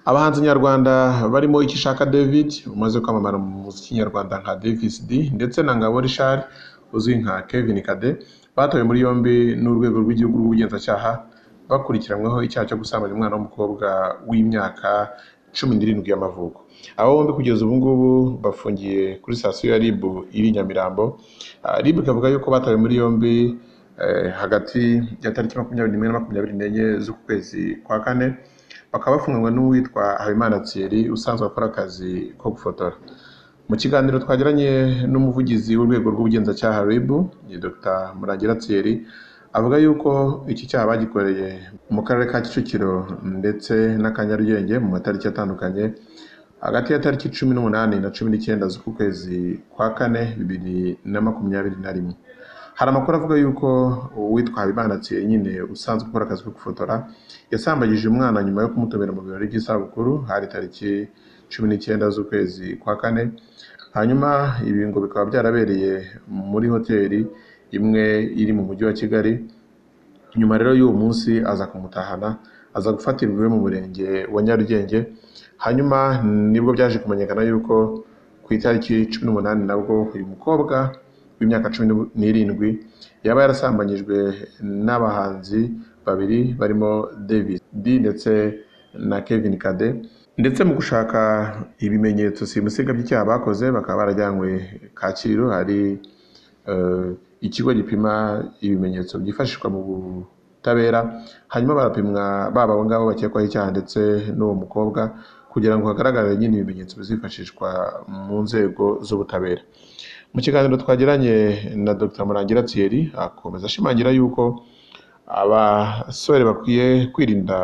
Abahanzi nyarwanda barimo Ikishaka David umaze kwamamara mu muziki nyarwanda nka Davis D ndetse na Ngabo Richard uzwi nka Kevin Kade batawe muri yombi n'Urwego rw'Igihugu rw'Ubugenzacyaha bakurikiranyweho icyaha cyo gusambanya umwana w'umukobwa w'imyaka cumi n'irindwi y'amavuko. Aba bombi kugeza ubu ngubu bafungiye kuri sitasiyo ya RIB iri i Nyamirambo. Ah, RIB ikavuga yuko batawe muri yombi eh, hagati ya tariki makumyabiri n'imwe na makumyabiri n'enye z'uku kwezi kwa kane bakaba bafunganywe n'uwitwa Habimana Thierry usanzwe akora akazi ko gufotora. Mu kiganiro twagiranye n'umuvugizi w'urwego rw'ubugenzacyaha RIB, ni Dr. Murangira Thierry, avuga yuko iki cyaha bagikoreye mu karere ka Kicukiro ndetse n'aka Nyarugenge mu matariki atandukanye, hagati ya tariki cumi n'umunani na cumi n'icyenda z'uku kwezi kwa kane bibiri na makumyabiri na rimwe. Hari amakuru avuga yuko uwitwa Habimana Thierry nyine usanzwe ukora akazi ko gufotora, yasambagije umwana nyuma yo kumutumira mu birori by'isabukuru, hari tariki cumi n'icyenda z'ukwezi kwa kane, hanyuma ibi ngo bikaba byarabereye muri hoteli imwe iri mu mujyi wa Kigali, nyuma rero y'uwo munsi aza kumutahana, aza gufatirwa iwe mu murenge wa Nyarugenge, hanyuma nibwo byaje kumenyekana yuko ku itariki cumi n'umunani nabwo uyu mukobwa w'imyaka cumi n'irindwi yaba yarasambanyijwe n'abahanzi babiri barimo Davis D ndetse na Kevin Kade, ndetse mu gushaka ibimenyetso simusiga by'icyaha bakoze bakaba barajyanywe Kacyiru hari eh, ikigo gipima ibimenyetso byifashishwa mu butabera hanyuma barapimwa baba abo ngabo bakekwaho icyaha ndetse n'uwo mukobwa kugira ngo hagaragare nyine ibimenyetso bizifashishwa mu nzego z'ubutabera. Mu kiganiro twagiranye na Dr. Murangira Thierry akomeza ashimangira yuko abasore bakwiye kwirinda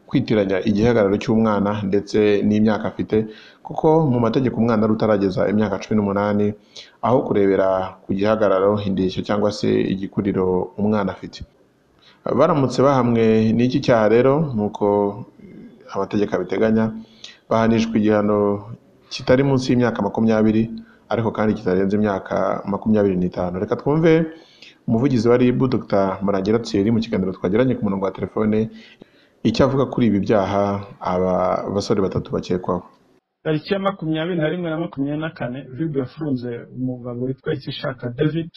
kwitiranya igihagararo cy'umwana ndetse n'imyaka afite kuko mu mategeko umwana ari utarageza imyaka cumi n'umunani aho kurebera ku gihagararo indeshyo cyangwa se igikuriro umwana afite baramutse bahamwe n'iki cyaha rero nk'uko amategeko abiteganya bahanishwa igihano kitari munsi y'imyaka makumyabiri ariko kandi kitarenze imyaka makumyabiri n'itanu reka twumve umuvugizi wa RIB Dr. Murangira Thierry mu kiganiro twagiranye ku murongo wa telefone icyo avuga kuri ibi byaha aba basore batatu bakekwaho tariki ya makumyabiri na rimwe na makumyabiri na kane rib yafunze umugabo witwa ikishaka david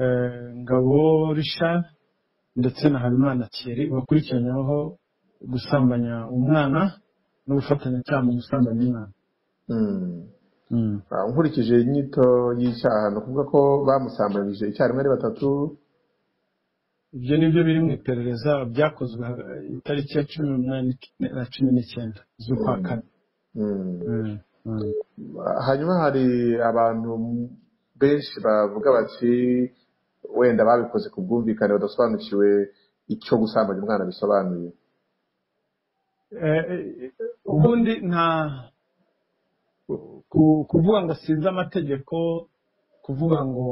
eh, ngabo richard ndetse na habimana thierry bakurikiranyweho gusambanya umwana no gufatanyacyaha mu gusambanya umwana Hmm. Mm. Ah, nkurikije inyito y'icyaha ni ukuvuga ko bamusambanyije icyarimwe ari batatu ibyo ni byo biri mu iperereza byakozwe eh, itariki ya cumi n'umunani na cumi n'icyenda z'ukwa Mm. kane Hmm. Mm. Mm. hanyuma hari abantu benshi bavuga bati wenda babikoze ku bwumvikane badasobanukiwe icyo gusambanya umwana bisobanuye Eh, eh, ubundi nta ku- kuvuga ngo sinzi amategeko kuvuga ngo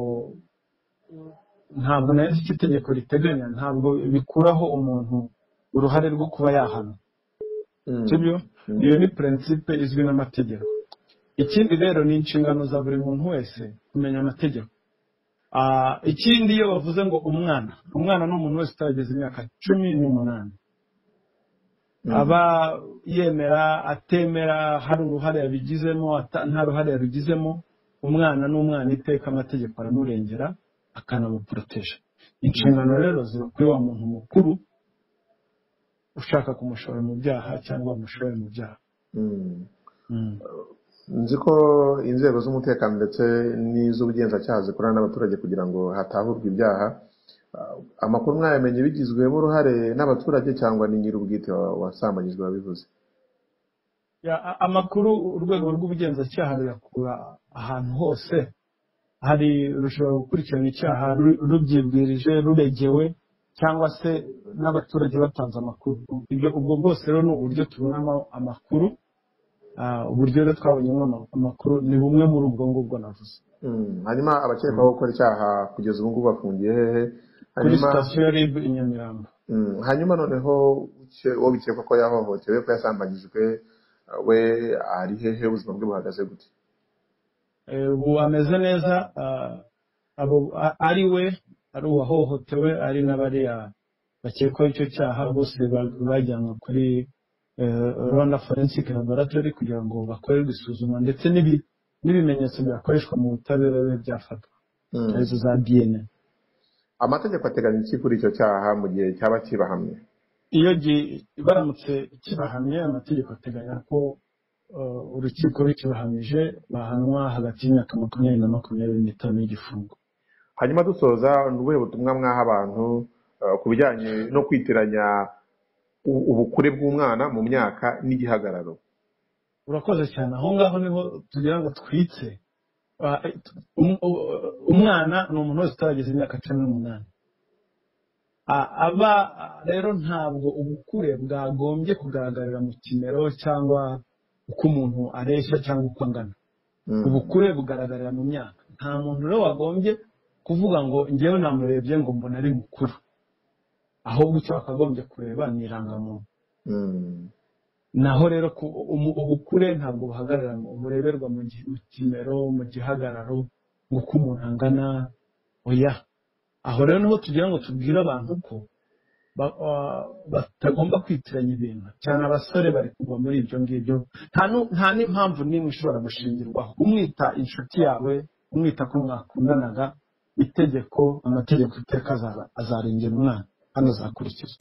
ntabwo nayo icyo itegeko riteganya ntabwo bikuraho umuntu uruhare rwo kuba yahana Mm. sibyo Mm. iyo ni prinsipe izwi n'amategeko ikindi rero ni inshingano za buri muntu wese kumenya amategeko Ah, ikindi iyo bavuze ngo umwana umwana ni umuntu wese utarageza imyaka cumi n'umunani Mm. aba yemera atemera hari uruhare yabigizemo ata- nta ruhare yabigizemo umwana n'umwana iteka amategeko aramurengera akanamuporoteje inshingano rero ziba kuri wa muntu mukuru ushaka kumushora mu byaha cyangwa wamushore mu byaha Mm. Mm. nzi ko inzego z'umutekano ndetse n'iz'ubugenzacyaha zikorana n'abaturage kugira ngo hatahurwe ibyaha Ah, amakuru mwayamenye bigizwemo uruhare n'abaturage cyangwa ni nyir'ubwite wa- wasambanyijwe wabivuze Ya, a- amakuru urwego rw'ubugenzacyaha ruyakura ahantu hose hari rushobora gukurikirana icyaha ru- rubyibwirije ruregewe cyangwa se n'abaturage batanze amakuru ibyo ubwo bwose rero ni uburyo tubonamo amakuru Ah, uburyo rero twabonyemo ama- amakuru ni bumwe muri ubwo ngubwo navuze Mm. hanyuma abakekwaho Mm. gukora icyaha kugeza ubu ngubu bafungiye hehe kuri hanyuma sitasiyo ya ribu i nyamirambo Mm, hanyuma noneho uke- uwo bikekwa ko yahohotewe ko yasambanyijwe we ari hehe ubuzima bwe buhagaze gute Eh, ubu ameze neza ah, abo a- ari we ari uwahohotewe ari n'abariya bakekwaho icyo cyaha bose ba- bajyanwe kuri rwanda forensic laboratory kugira ngo bakorerwe isuzuma ndetse n'ibi- n'ibimenyetso byakoreshwa mu butabera bibe byafatwa Mm. arizo za dna amategeko ateganya iki kuri icyo cyaha mu gihe cyaba kibahamye iyo gi- baramutse kibahamye amategeko ateganya ko eh, urukiko rukibahamije bahanwa hagati y'imyaka makumyabiri na makumyabiri n'itanu y'igifungo hanyuma dusoza ni ubuhe butumwa mwaha abantu eh, ku bijyanye no kwitiranya u- ubukure bw'umwana mu myaka n'igihagararo urakoze cyane aho ngaho niho tugira ngo twitse Ah, um- u- umwana ni umuntu wese utarageza imyaka cumi n'umunani Ah, aba rero ntabwo ubukure bwagombye kugaragarira mu kimero cyangwa uko umuntu areshya cyangwa uko angana Mm. ubukure bugaragarira mu myaka nta muntu rero wagombye kuvuga ngo ngewe namurebye ngo mbona ari mukuru ahubwo icyo wakagombye kureba ni irangamuntu Mm. naho rero ku- umu- ubukure ntabwo buhagarara mu- bureberwa mu gi- mu kimero mu gihagararo ngo uko umuntu angana oya aho rero niho tugira ngo tubwire abantu ko ba- ah, batagomba kwitiranya ibintu cyane abasore bari kugwa muri ibyo ngibyo nta nu- nta n'impamvu n'imwe ishobora gushingirwaho umwita inshuti yawe umwita ko mwakundanaga itegeko amategeko iteka azaba- azarengera umwana kandi azakurikizwa